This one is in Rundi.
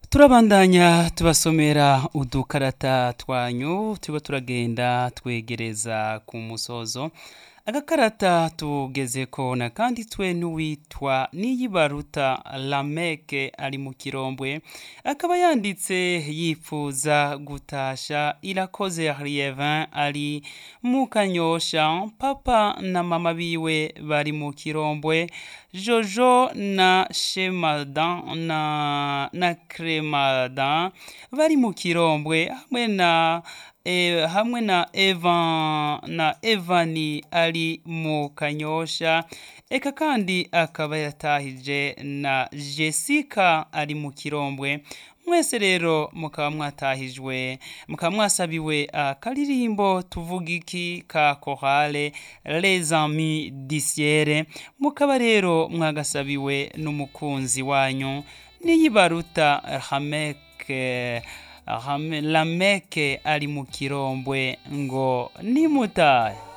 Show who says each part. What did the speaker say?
Speaker 1: turabandanya tubasomera udukarata twanyu turiko turagenda twegereza ku musozo agakarata tugezeko nakanditswe n'uwitwa niyibaruta lameke ari mu kirombwe akaba yanditse yipfuza gutasha irakoze rievin ari mu kanyosha papa na mama biwe bari mu kirombwe jojo na shemadan na, na kremadan bari mu kirombwe hamwe na e, hamwe na Evan na Evani ari mu kanyosha eka kandi akaba yatahije na Jessica ari mu kirombwe mwese rero mukaba mwatahijwe mukaba mwasabiwe akaririmbo tuvuga iki ka korale les amis disiere mukaba rero mwagasabiwe n'umukunzi wanyu niyibaruta hameke lameke ari mu kirombwe ngo nimutahe